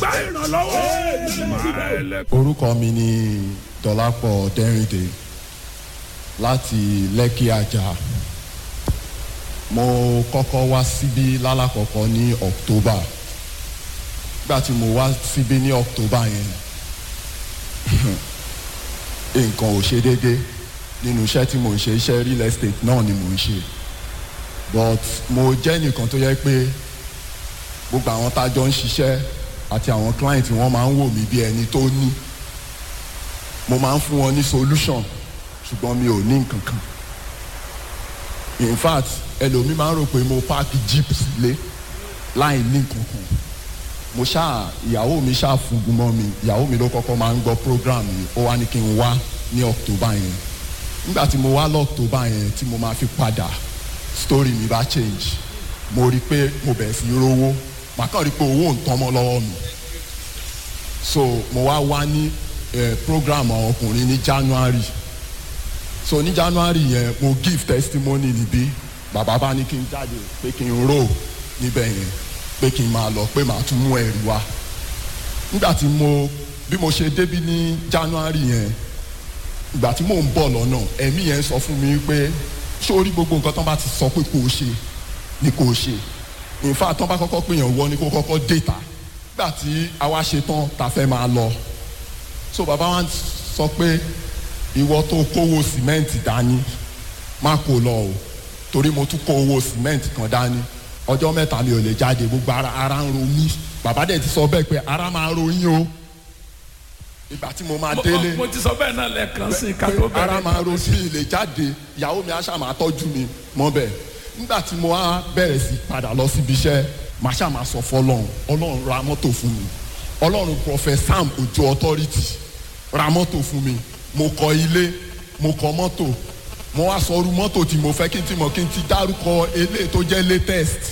gba ìrànlọ́wọ́. orúkọ mi ni dọlápọ̀ dẹ́rìndé láti lẹ́kì àjà mo kọ́kọ́ wá síbí lálàkọ́kọ́ ní october nígbà tí mo wá síbí ní october yẹn nǹkan ò ṣe déédé nínú iṣẹ́ tí mo ń ṣe iṣẹ́ real estate náà ni mo ń ṣe but mo jẹ́ nìkan tó yẹ pé gbogbo àwọn tájọ ń ṣiṣẹ́ àti àwọn client wọn máa ń wò mí bí ẹni tó ní mo máa ń fún wọn ní solution ṣùgbọ́n mi ò ní nǹkan kan in fact ẹlòmíì máa ń rò pé mo páàkì jeep sílé láì ní nǹkan kan mo ṣáà ìyàwó mi ṣáà fúngun mọ́ mi ìyàwó mi ló kọ́kọ́ máa ń gbọ́ program yìí ó wá ní kí n wá ní october yẹn nígbà tí mo wá lọ october yẹn tí mo máa fi padà story mi bá change mo rí i pé mo bẹ̀rẹ̀ sí í rówó màá kàn rí i pé owó ń tán mọ́ lọ́wọ́ mi so mo wá wá ní eh, program àwọn ọkùnrin ní january so ní january yẹn mo give testimony níbí bàbá bá ní kí n jáde pé kí n rò níbẹ̀ yẹn pé kí n máa lọ pé màá tún mú ẹ̀rí wá nígbà tí mo bí mo ṣe débí ní january yẹn ìgbà tí mò ń bọ̀ lọ́nà ẹ̀mí yẹn sọ fún mi pé sórí gbogbo nǹkan tó bá ti sọ pé kò ṣe ni kò ṣe in fact tó bá kọ́kọ́ pèèyàn wọ ni kó kọ́kọ́ déta nígbà tí àwa ṣe tán ta fẹ́ máa lọ so bàbá wa sọ pé ìwọ tó kówó sìmẹ́ǹtì dání má kó lọ o torí mo tún kó owó sìmẹ́ǹtì kan dání ọjọ́ mẹ́ta mi ò lè jáde gbogbo ara ara ń ro mí bàbá dẹ̀ ti sọ bẹ́ẹ̀ pé ara máa ro yín o ìgbà tí mo máa délé mo ti sọ bẹ́ẹ̀ náà lẹ́ẹ̀kan sí i ká tó pé ara bẹ̀rẹ̀. máa ro sí ilé jáde ìyàwó mi aṣá máa tọ́jú mi mọ́ bẹ́ẹ̀ nígbà tí mo wá bẹ̀rẹ̀ sí padà lọ síbi iṣẹ́ màá ṣá máa sọ fọlọ́run ọlọ́run ra mọ́tò fún mi ọlọ́run prophet sam ojo authority ra mọ́tò fún mi mo kọ ilé mo kọ mọ́tò mo wá sọ ọrú mọ́tò tí mo fẹ́ kí n ti mọ̀ kí n ti dárúkọ eléyìí tó jẹ́ latest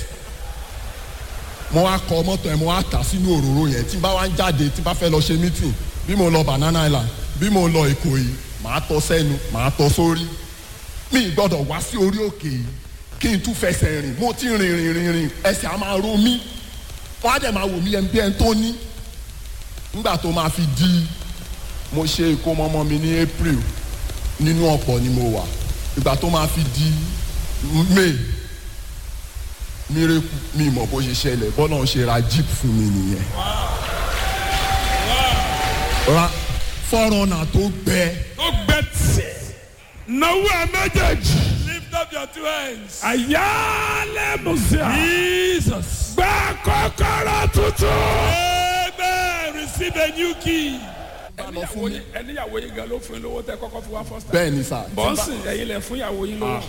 mo wá kọ mọ́tò yẹn mo wá tà sínú òróró yẹn tí n bá wá ń jáde tí n bá fẹ́ lọ ṣe meeting bí mo lọ banana island bí mo lọ èkó yìí màá tọ sẹ́nu màá tọ sórí mi ì gbọ́dọ̀ wá sí orí òkè yìí kí n tún fẹsẹ̀ rìn mo ti rìn rìn rìn rìn ẹsẹ̀ á máa ro mí wọ́n á dẹ̀ máa wò mí ẹni bí ẹni tó ní nígbà tó máa fi di mo ṣe ìkómọmọ mi ní april nínú ọ̀pọ̀ ni mo wà ìgbà tó máa fi di may mírèkù mi mọ̀ bó ṣe ṣẹlẹ̀ bọ́lá ń ṣe ra jeep fún mi nìyẹn ra fọ́rọ̀nà tó gbẹ ó gbẹ tì. náwó ẹ méjèèjì. Lift up your two hands. àyálẹ̀ musa. Jesus. gba kọ́kọ́rọ́ tuntun. Amen. Receive a new key. ẹníyàwó yín ẹníyàwó yín gan ló fún yín lówó tẹ kọ́kọ́ fi wá first time. bẹ́ẹ̀ ni sà bọ́ǹsì ẹ̀yin lẹ̀ fún ìyàwó yín lówó.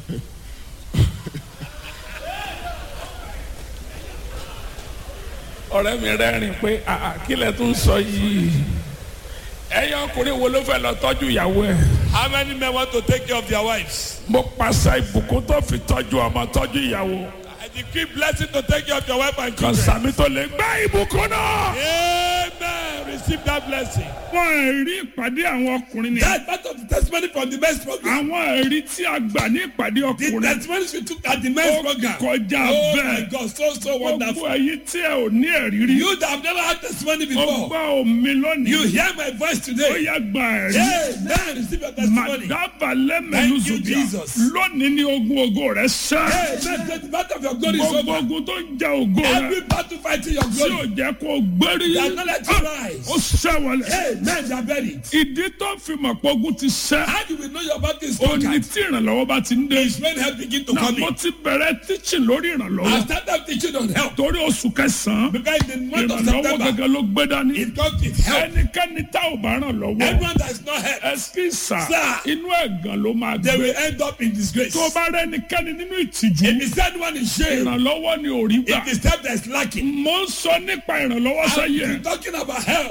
ọ̀rẹ́ mi rẹ́rìn pé àà kí lẹ tún sọ yìí ẹ̀yin ọkùnrin wo ló fẹ́ lọ tọ́jú ìyàwó ẹ̀. How many men want to take care of their wives? mo pàṣẹ ìbùkún tó fi tọ́jú ọmọ tọ́jú ìyàwó I decree blessing to take care of your wife and kan children. sàmì tó lè gbá ìbùkún náà. Amen. Receive that blessing. wọ́n ẹ̀rí ìpàdé àwọn ọkùnrin ni. That's part of the testimony from the men's program. àwọn ẹ̀rí tí a gbà ní ìpàdé The ọkùnrin. testimonies we took at the men's ó program. kọjá Oh my bẹ́ẹ̀. God, so so gbogbo wonderful. ẹ̀yin tí ẹ ò ní ẹ̀rí rí. You that have never had testimony ó before. gbọ́ omi lónìí. You hear my voice ó today. yá gba ẹ̀rí. Amen. Receive your testimony. Màdàbà lẹ́mẹ̀lú Thank you, zùbíà. Jesus. Lónìí ni ogun ogo rẹ̀ sẹ́. Amen. The battle of your glory is Gbogbo over. ogun tó ń ja ògo rẹ̀. Every battle fighting your Tí ò glory. jẹ́ kó gbérí. They are not let you rise. Ó sẹ́wọ̀lẹ̀. Amen. They are buried. Ìdí tó fi mọ̀ pé ogun ti sẹ́. How do we know your battle is Ó ní conquered? tí ìrànlọ́wọ́ bá ti ń dé. Is when help begin to Náà come mo in. ti bẹ̀rẹ̀ tíṣì lórí I ìrànlọ́wọ́. started teaching on help. Torí oṣù kẹsàn-án. Because in the month of Ìrànlọ́wọ́ September, gẹ́gẹ́ ló gbé dání. it comes with help. Ẹnikẹ́ni tá ò bá ràn lọ́wọ́. Everyone that is not helped, Ẹsikísà Sir. inú ẹ̀gàn ló máa they gbé. will end up in disgrace. Tó o bá rẹ ẹnikẹ́ni nínú ìtìjú. If the said one is shame, Ìrànlọ́wọ́ ni ò rí gbà. if the step that is lacking, Mo ń sọ nípa ìrànlọ́wọ́ I'm sẹ́yìn. talking about help.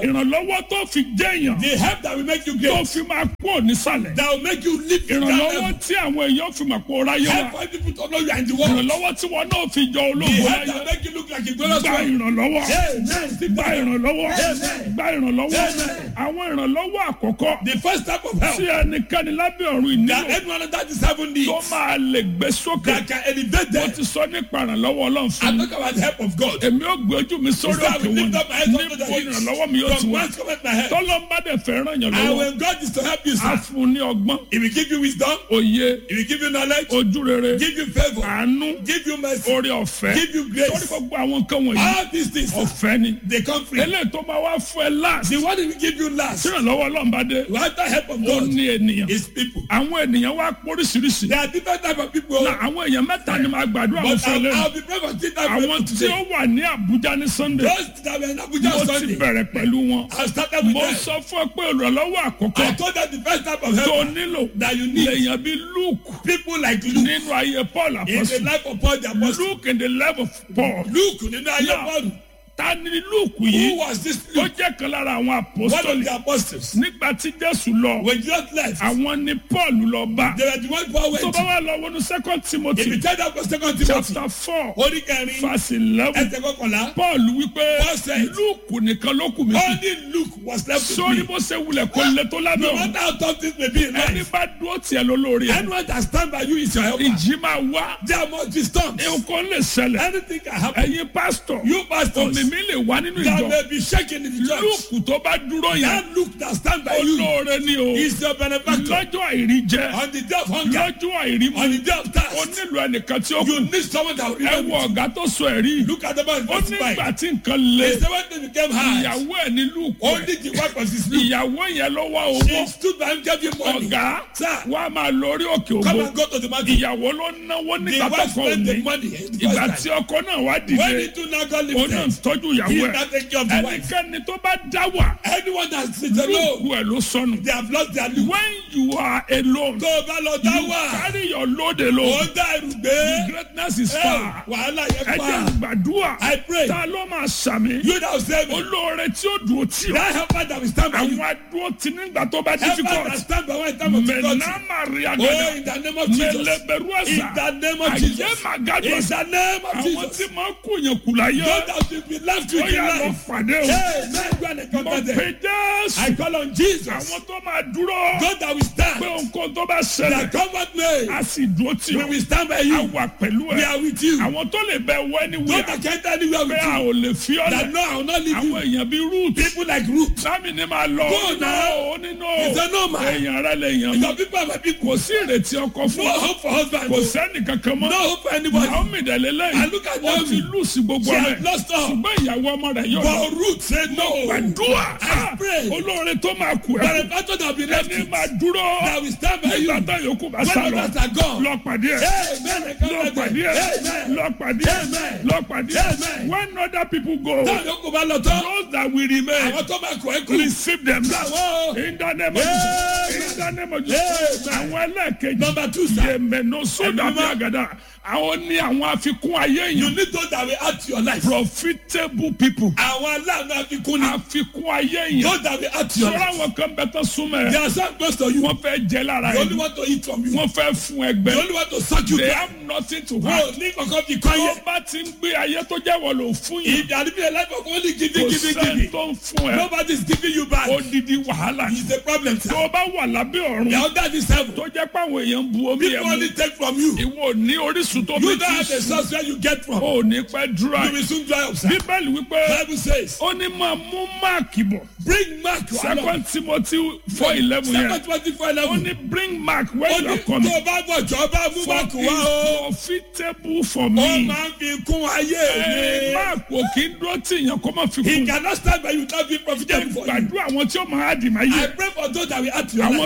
ìrànlọ́wọ́ tó fi jẹ́yàn The help that will make you tó great. fi máa kú nísàlẹ̀ That will make you live in that ìrànlọ́wọ́ level. tí àwọn èèyàn fi máa kó ráyé Help wa for people to know you are in the world. ìrànlọ́wọ́ tí wọn náà fi jọ The ológun help láyé that will make you look like a glorious gba man. ìrànlọ́wọ́ Amen. gba ìrànlọ́wọ́ Amen. gba ìrànlọ́wọ́ Amen. àwọn ìrànlọ́wọ́ àkọ́kọ́ The first type of help tí ẹnikẹ́ni lábẹ́ ọ̀run that ìnílò anyone that is having needs tó máa lè gbé sókè that can elevate mo them. ti sọ nípa ìrànlọ́wọ́ ọlọ́run fún I'm mi talking about the help of God. èmi ò gbé ojú mi sórí So I òkè will wọn lift up my eyes unto the níbo hills. ìrànlọ́wọ́ mi yóò ti From wá whence cometh my help? tọ́lọ́mbà dẹ̀ fẹ́ ràn yàn And lọ́wọ́ when God is to help you, á sir, fún un ní ọgbọ́n He will give you wisdom, òye He will give you knowledge, ojú rere give you favor, àánú give you mercy, orí ọ̀fẹ́ give you torí grace. gbogbo àwọn nǹkan wọ̀nyí All these things, sir, ọ̀fẹ́ ni they come free. eléyìí tó máa wá fún ẹ láàsì The one He will give you last, tí ìrànlọ́wọ́ ọlọ́mbà dé without the help of ó God, ní ènìyàn is people. àwọn ènìyàn wá póríṣiríṣi There are different types of people. na àwọn èèyàn mẹ́ta ni màá gbàdúrà wọn But fún ẹ I'll, lẹ́nu I'll be praying for three types of àwọn people tí ó today. wà ní Àbújá ní Sunday Those that were in Abuja mo on ti Sunday, bẹ̀rẹ̀ pẹ̀lú wọn I started with mo them. sọ fún ẹ pé ìrànlọ́wọ́ àkọ́kọ́ I told them the first type of tó help nílò that you need lèèyàn bíi Luke people like Luke nínú ayé Paul in the apọ́sù life of Paul the apostle. Luke in the life of Paul Luke nínú ayé Now, Paul. ta ni Luke Who yìí was this ó Luke? jẹ́ kan lára àwọn One of apostoli the apostles. nígbà tí Jésù lọ When Jesus left, àwọn ni Paul lọ bá they were the one Paul tó went bá to. wà lọ wọnú second If Timothy you tell that for second Timothy, chapter four orí kẹrin, verse eleven ẹsẹ̀ kọkànlá, Paul wípé Paul said, Luke nìkan ló kù mí kù only Luke was left with sórí me. bó ṣe wulẹ̀ kó lè tó lábẹ́ No òun matter how tough things may be in ẹni life, bá dúró tiẹ̀ ló lórí ẹ̀ anyone that stand by you is your helper. ìjì máa wá There must be storms. nǹkan lè ṣẹlẹ̀ Anything can happen. ẹ̀yin pásítọ̀ You pastors, òmìmí lè wá nínú that ìjọ may be shaking in the church. Luke tó bá dúró yẹn That Luke that stand by you olóore ni o is your benefactor. lọ́jọ́ àìrí jẹ On the day of hunger, lọ́jọ́ àìrí mu on the day of ó thirst, nílò ẹnìkan tí ó kù you need someone that will ẹ remember. wo you. ọ̀gá tó sọ ẹ̀rí Look at the man ó testify. nígbà tí nǹkan le He said when they became hard, ìyàwó ẹ̀ ní Luke only the wife was his Luke. ìyàwó yẹn ló wá owó She stood by him, gave him money. ọ̀gá Sir, wa máa lọ orí òkè come ògbó and go to the mountain. ìyàwó ló náwó The nígbà tó wife kọ spent the òní money. the ìgbà first tí time. ọkọ náà wá When dìde he do not go ó náà live tọ́jú he ìyàwó ẹ̀ not take care of the wife. ẹnikẹ́ni tó bá dá wà Anyone that sits Luke alone, ẹ̀ ló sọnù they have lost their Luke. when you are alone Tó o bá lọ dá you wà, carry your load ó alone ń dá ẹrù gbé. greatness is Ẹ, far Wàhálà ẹ yẹn jẹ́ pa. gbàdúrà I pray. ta ló máa sàmì You that will save me. olóore tí ó dùn ó tì ọ́ That helper that will stand by you. àwọn adúró tí nígbà tó bá Helper that difficult stand by one time of difficulty. mẹ̀nàmárì Oh, àgàdà in the name of Jesus. mẹlẹbẹrù In ẹ̀sà the name of àyè Jesus. màgàdù In ẹ̀sà the name of àwọn Jesus. tí máa kú yẹn kù láyé God that will be left with ó in yà lọ life. pàdé o Hey, man, go and mo encounter them. pe Jésù I call on Jesus. àwọn tó máa dúró God that will pé stand. nǹkan tó bá ṣẹlẹ̀ That comfort me. a sì dúró tì We ọ́ will stand by a you. wà pẹ̀lú We ẹ̀ are with you. àwọn tó lè bẹ wọ ẹni God wíyà that can't anywhere pé with a you. ò lè fi ọ́ That lẹ̀ no, I will not leave àwọn you. èèyàn bíi Ruth People like Ruth. sámi ni máa lọ Go now. ó nínú He said, no, man. èèyàn rẹ lè yàn mí Your people are my people. kò sí ìrètí ọkọ fún No ọ hope for husband. kò No sẹ́ni kankan mọ́ hope for anybody. Naomi dẹ̀lélẹ́ I look at ó Naomi. ti lùsì gbogbo She rẹ̀ has lost all. ṣùgbọ́n ìyàwó ọmọ rẹ̀ yóò lọ But Ruth said no. gbàdúrà I pray. olóore tó máa kú But ẹ̀ the battle that will be left ẹni with, máa dúró that will stand by you. nígbà tá yòókù bá When sá lọ others are gone. lọ pàdé ẹ̀ Amen. I lọ come back pàdé there. ẹ̀ Amen. lọ pàdé ẹ̀ Amen. lọ pàdé ẹ̀ Amen. when other people go Táwọn yòókù bá lọ tán. those that will remain Àwọn tó máa kọ̀ ẹ́ kú. receive them Àwọn. in the name of Jesus in the name of Jesus Amen. àwọn ẹlẹ́ẹ̀kejì Number two, sir. yẹmẹ̀nọ sódà bí Ẹ̀mí àgàdà àwọn ní àwọn àfikún ayé You yẹn need those that will add to your life. profitable people Àwọn aláàánú àfikún ni. àfikún ayé yẹn Those that will add to your sọ́ra life. àwọn kan bẹ tán súnmọ́ They ẹ̀ are so close to you. wọ́n fẹ́ jẹ lára They only ẹ̀ want to eat from you. wọ́n fẹ́ fún They ẹgbẹ́ only want to suck you they down. have nothing to Wọ́n have ò ní kankan fi kọ́ tó yẹ. bá ti ń gbé ayé tó jẹ́ wọ́n lò fún yìí If you are living a life of only kò giving, giving, sẹ́ni giving, tó ń fún ẹ nobody is giving you back. odidi wàhálà ni. It's a problem, tó sir. o bá wà lábẹ́ ọ̀run The other this heaven. tó jẹ́ pé àwọn èèyàn ń bu omi ẹ̀ People mu only take from you. ìwọ ò ní orísun tó You bí don't have tí the source where you get from. ò ní pẹ́ dúrà You will soon dry up, sir. bíbélì wípé Bible says, ó ní máa mú máàkì bọ̀ bring Mark to along. second timothy four eleven yẹn Second twenty four ó eleven. ní bring mark when Ó you ní are coming tó o bá bọ̀ jọ bá mú for Mark it wá o. is profitable for Ó me máa ń fi kún ayé Ẹ, mi. mark ò kí ń dúró tí èèyàn kó má fi He kún cannot stand by you without being jẹ́ profitable for you. gbàdúrà àwọn tí ó máa dì máa I yẹ pray for those that will add to your àwọn life.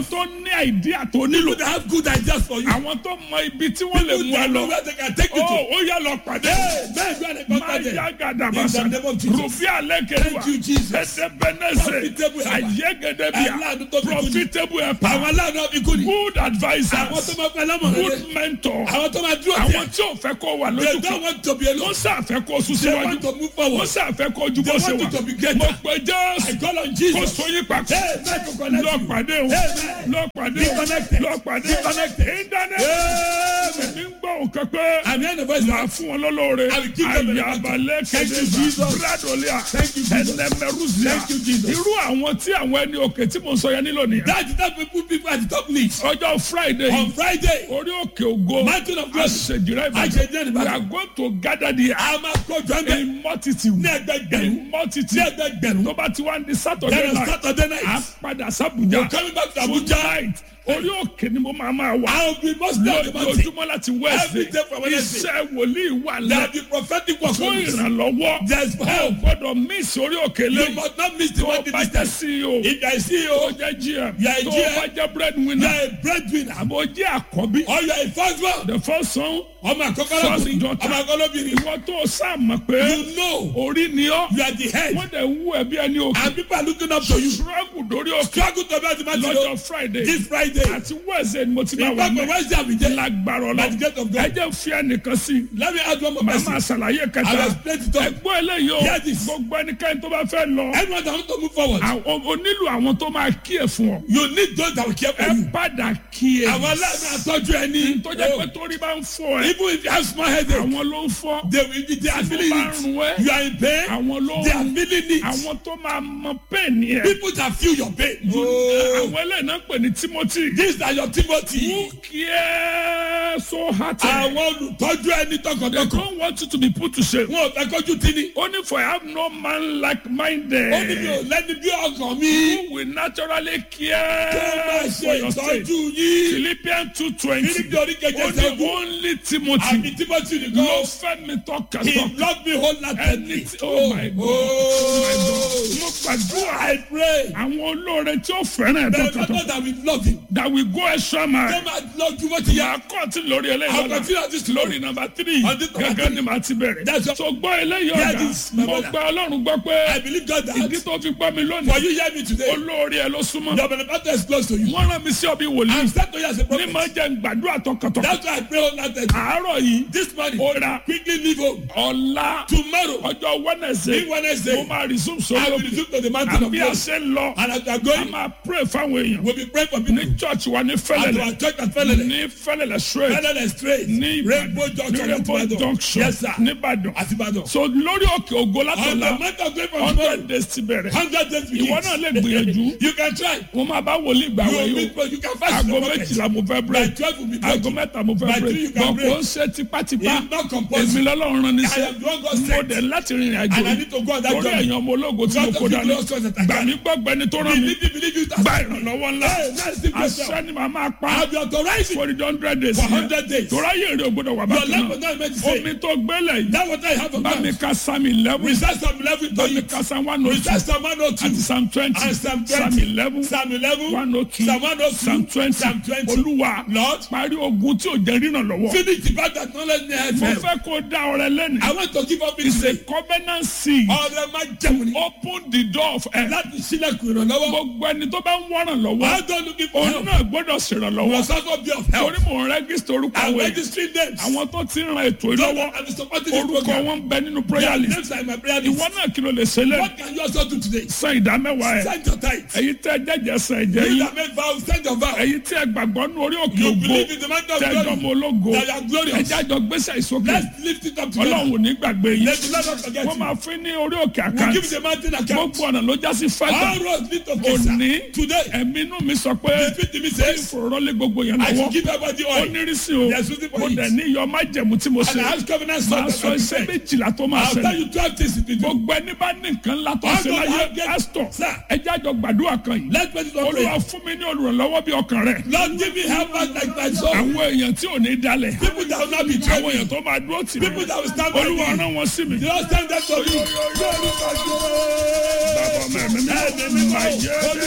tó ní àìdíà tó nílò People that have good ideas for you. àwọn tó mọ ibi tí wọ́n lè People mú ẹ that know lọ where they can take you ó to. ó yẹ lọ pàdé Hey, man, go and máa contact them. yá gàdà In bàṣà the name of Jesus. rufin alẹ́kẹ̀dùà Thank you, Jesus. ẹ̀dẹ́bẹ̀nẹ́sẹ̀ Profitable helper. ayégedebia Aláàánú tó fi kú ni. profitable helper Àwọn aláàánú ọ̀bí kú ni. good Àwọn tó advisers máa fẹ́ lámọ̀ rẹ̀. good mentor Àwọn tó máa dúró àwọn tẹ̀. tí ò fẹ́ kó wà They lójú don't kan want to be wọ́n alone. sàfẹ́ kó sùn They síwájú want to move wọ́n forward. sàfẹ́ kó ju bó They ṣe want wà you to be greater. mo pe I jésù call on kó Jesus. sóyún papọ̀ Hey, man, to connect lọ you. pàdé o Amen. lọ pàdé Be o connected. lọ pàdé Be connected. ìdáná Amen. mi ń gbọ́ òkè pé I'm hearing the voice máa now. fún wọn lọ́lọ́ọ̀rẹ́ I will give them the àyàbalẹ̀ Thank you, kẹ́dẹ́sà Jesus. bradolia Thank you, Jesus. ẹnẹmẹrúzia Thank you, Jesus. irú àwọn tí àwọn ẹni òkè tí mo sọ yẹn nílò nìyẹn That's the type of people people at the top needs. ọjọ́ friday On Friday, orí òkè ògo Mountain of Glory. àṣejìrẹ́ Àṣejìrẹ́ ìbàdàn Ìbàdàn. we are going to gather the a máa kọjú ẹgbẹ́ in multitude ní ẹgbẹgbẹ̀rún. in multitude Ní ẹgbẹgbẹ̀rún. tó bá ti wá ní saturday Then on night Saturday a night, padà sábùjá you're coming back to Abuja. tonight orí òkè ni mo máa máa wà I will be most of the mountain. lójoojúmọ́ láti Every wednesday day from Wednesday. iṣẹ́ wòlíì wà There lẹ́ will be prophetic work fún on this. ìrànlọ́wọ́ There's ẹ ò help. gbọ́dọ̀ miss orí òkè You lẹ́yìn must not miss the tó one bá this jẹ́ time. ceo If I see tó you, jẹ́ gm You are a tó GM. bá jẹ́ you breadwinner are a breadwinner. àbò jẹ́ àkọ́bí Or you are a first one. the first son Ọmọ àkọ́kọ́ First lọ́kùnrin. daughter. Ọmọ àkọ́kọ́ lóbìnrin. ìwọ tó sáàmà pé You know orí ni ọ́ you are the head. wọ́n dẹ̀ wú ẹbí ẹni òkè And people are looking up to you. struggle dórí òkè Struggle to be at the mountain. lọ́jọ́ friday This Friday. àti wednesday ni mo ti máa In wà fact, mẹ́ on Wednesday, I will get. lágbára By the gate ọlọ́run of God. ẹ jẹ́ fi ẹnìkan sí i Let me add one more màá person. máa ṣàlàyé I kẹta will explain it all. ẹgbọ́n eléyìí o Hear this. gbogbo ẹnikẹ́ni tó bá fẹ́ lọ Everyone that want to move forward. àwọn- o nílò àwọn tó máa kí ẹ fún ọ You need those that will care for ẹ you. padà kí ẹ Àwọn aláàánú àtọ́jú ẹni. tó jẹ́ pé torí bá ń fọ ẹ Even if you have small headache, àwọn ló ń fọ́ they will be they are feeling bá ń it. rún ẹ You are in pain. àwọn ló They are ń feeling it. àwọn tó máa mọ pẹ́ẹ́nì ẹ People that feel your pain. àwọn eléyìí náà pè ní timothy These are your Timothy. who care so hard Àwọn olùtọ́jú ẹni they tọkàntọkàn. don't want you to be put to shame Wọn ò fẹ́ kọjú tí ni. only for I have no man like minded Ó ní mi ò lẹ́ni bí ọkàn mi. who will naturally Tó máa care for ṣe your state ìtọ́jú yín. philippians two twenty Fílípì orí kẹjẹ ó ní sẹ́gun. only timothy Àbí Timothy ló nìkan. fẹ́ mi He tọkàntọkàn loved me ẹni wholeheartedly. tí oh my god oh my god mo gbàdúrà I pray. àwọn olóore tí ó fẹ́ràn ẹ̀ The tọkàntọkàn people that will love him. that will go extra mile. Tó máa lọ ju bó ti yà yà. á kọ́ọ̀tì lórí eléyìí I'll lọ́la continue on this lórí nọmba tírì On this number gẹ́gẹ́ three. ni màá ti bẹ̀rẹ̀. That's all. so gbọ́ eléyìí Hear ọ̀gá this, my mo brother. gba ọlọ́run gbọ́ I pé believe God that. ìdí tó fi gbọ́ mi For lónìí you hear me today. olórí ẹ ló súnmọ́. Your benefactor is close to you. wọ́n rán mi sí ọbí I'm wòlíì start to you as a ní prophet. máa jẹ́ gbàdúrà tọkàntọkàn. That's why I pray wholeheartedly. àárọ̀ yìí This morning, ó ra quickly leave home. ọ̀la Tomorrow, ọjọ́ wednesday Ní Wednesday, mo máa resume I sórí will òkè resume to the mountain of àbí a God. ṣe ń lọ And as we are a going, máa pray fáwọn èèyàn we'll be praying for people. ní church wa ní At fẹ́lẹ̀lẹ̀ our church at Felele. ní fẹ́lẹ̀lẹ̀ straight Felele straight. ní Rainbow Ìbàdàn ní junction. Rainbow Ìbàdàn. junction Yes, sir. nìbàdàn At Ibadan. so lórí òkè ògo On the látọ̀la month of April tomorrow, hundred days ti bẹ̀rẹ̀ hundred days begins. ìwọ náà lè gbìyànjú You can try. wọ́n máa bá wòlíì gbà You will wẹ̀ meet, yìí but you can fast in aago the market. méjìlá mo fẹ́ By break twelve will be aago breaking. mẹ́ta mo fẹ́ By break three you can bọ̀ break. kò ń ṣe tipátipá It's not compulsory. èmi lọ́lọ́run rán I níṣẹ́ am the one God mo sent. dẹ̀ láti rìnrìn àjò And I need to go on that torí journey. ẹ̀yàn ọmọ ológo tí mo God kó of the dání glorious ones that I gbà can. mí gbọ́gbẹ́ ni tó rán mi Believe it, believe it. gba ìrànlọ́wọ́ ńlá Hey, let's see yourself. àṣẹ ni màá máa pa I'll be authorizing for the hundred days for yẹn hundred days. torí ayé èrè ògbódò wà Your bákan life náà was not meant to say. omi tó gbélé yìí That what I have of bá mi God. ka psalm eleven Recite Psalm 11 bá to mi it. ka psalm one oh two Recite Psalm 102. àti psalm twenty And Psalm 20. psalm eleven Psalm 11. one oh two Psalm 102. psalm twenty Psalm 20. olúwa Lord, parí ogun tí ò jẹ́ ríran lọ́wọ́ finish the battle that not let me help mo them. fẹ́ kó dá ọrẹ lẹ́nu I want to give up it it's a today. covenant seed Ọ̀rẹ́ máa jẹun ní. open the door of help Láti sílẹ̀kùn ìrànlọ́wọ́. gbogbo ẹni tó bá ń wọ́ràn lọ́wọ́ I don't looking for òun help. náà gbọ́dọ̀ ṣèrànlọ́wọ́ Was also be of help. torí mò ń rẹ́gísítà orúkọ I'm àwọn èèyàn registering names. àwọn tó ti ń ran ètò Those ìlọ́wọ́ that are supporting this orúkọ program. wọn ń bẹ nínú Their prayer list names are in my prayer list. ìwọ náà kí ló lè ṣe lẹ́nu What can you also do today? san ìdá mẹ́wàá ẹ̀ Send your tithe. èyí tẹ́ jẹ́jẹ́ san ẹ̀jẹ̀ You yín that make vows, send your vow. èyí tẹ́ gbàgbọ́ nú orí òkè You ògo believe in the man of tẹ́jọ́ glory. mọ ológo That you are glorious. ẹjẹ́ àjọ gbèsè ìsókè Let's lift it up together. ọlọ́run ò ní gbàgbé yín Let the Lord not forget wọ́n you. máa fún ní orí òkè We àkáǹtì give the mountain account. gbogbo ọ̀nà ló já sí fẹ́gbà All roads lead to Kesa. òní Today, ẹ̀mí inú mi sọ pé the spirit in me says, ìfòròrọ́lé gbogbo yẹn I lọ́wọ́ should give everybody ó oil. nírísí o There's something for mo it. dẹ̀ ní iyọ̀ májẹ̀mú tí mo And ṣe I ask covenant máa son sọ iṣẹ́ méjìlá tó máa I'll tell ṣẹlẹ̀ you twelve things it will do. gbogbo ẹni bá ní nǹkan ńlá tó All ṣe God láyé have get- pásítọ̀ Sir. ẹjẹ́ àjọ gbàdúrà kan yìí Let's pray this one olúwa prayer. fún mi ní olùrànlọ́wọ́ bí ọkàn rẹ̀ Lord, give me help out like my soul. àwọn èèyàn tí ò ní dalẹ̀ People that will not be àwọn troubled. èèyàn tó máa dúró tì mí People that will stand by olúwa me. rán wọn sí mi. The Lord send them to you. bàbá ọmọ ẹ̀mí mi máa yẹ ẹ́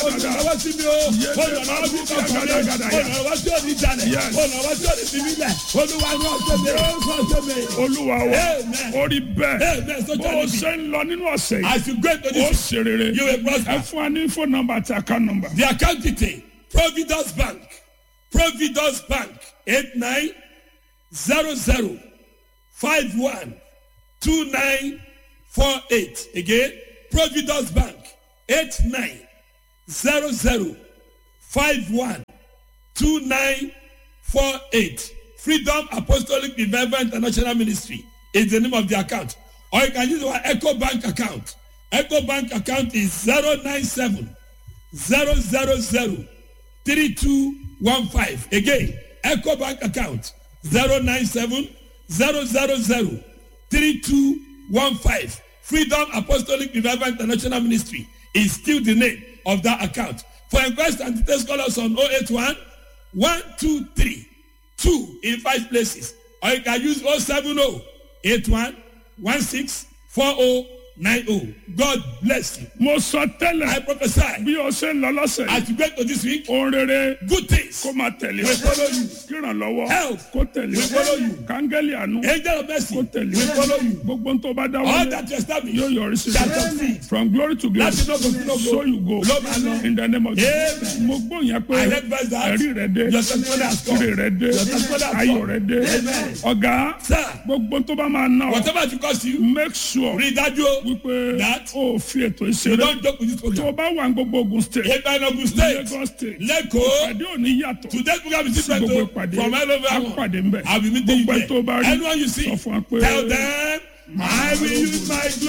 olùrànlọ́wọ́ sí mi o olùrànlọ́wọ́ sí mi ọkàn mi olùrànlọ́wọ́ sí òní jalè Yes. olùrànlọ́wọ́ sí òní bíbí lẹ̀ olúwa ní ọ̀sẹ̀ mi ọ̀sẹ̀ mi. olúwa wa Amen. orí bẹ́ẹ̀ Amen. So bó shall o it be. ṣe ń lọ nínú ọ̀sẹ̀ yìí As you go into ó this, ṣe rere you will ẹ prosper. fún wa ní phone number àti account number. The account detail Providence Bank Providence Bank eight nine zero zero five one two nine four eight again Providence Bank eight nine zero zero five one two nine four eight Freedom Apostolic Revival International Ministry is the name of the account or you can use our Echo Bank account Echo Bank account is zero nine seven zero zero zero three two one five again eco bank account zero nine seven zero zero zero three two one five freedom apostolic revival international ministry is still the name of that account for inquest and details call us on oh eight one one two three two in five places or you can use oh seven oh eight one one six four oh nine oh god bless you mo sọ i tẹ́lẹ̀ prophesy bí o ṣe ń lọ lọ́sẹ̀ yìí as you go to this week ohun rere good things kó máa tẹ̀lé will follow you kírànlọ́wọ́ Help. kó tẹ̀lé will follow you kángẹ́lì àánú angel of mercy kó tẹ̀lé will follow you gbogbo tó bá dá all wọlé that you establish yóò yọrí sí shall succeed from glory to glory láti lọ́gọ̀ sí lọ́gọ̀ so you go ló máa lọ in the name of Jesus Amen. mo gbọ́ yẹn pé I heard verse that ẹ̀rí rẹ̀ dé your testimony has come ire rẹ̀ dé your testimony has ayọ̀ come rẹ̀ dé Amen. ọ̀gá sir gbogbo tó bá máa ná ọ whatever it cost you make sure rí i dájú o wípé That- o fi ètò you ìṣeré don joke with this tó o program bá wà ní gbogbo Ogun state eba Ogun state Lagos state lẹ́kọ̀ọ́ ìpàdé òní yàtọ̀ today's program is sí different gbogbo o ìpàdé from all over á pàdé ńbẹ̀ i will meet you gbogbo ẹ̀ tó bá there rí anyone you see sọ fún wa pé tell them i will use my glory.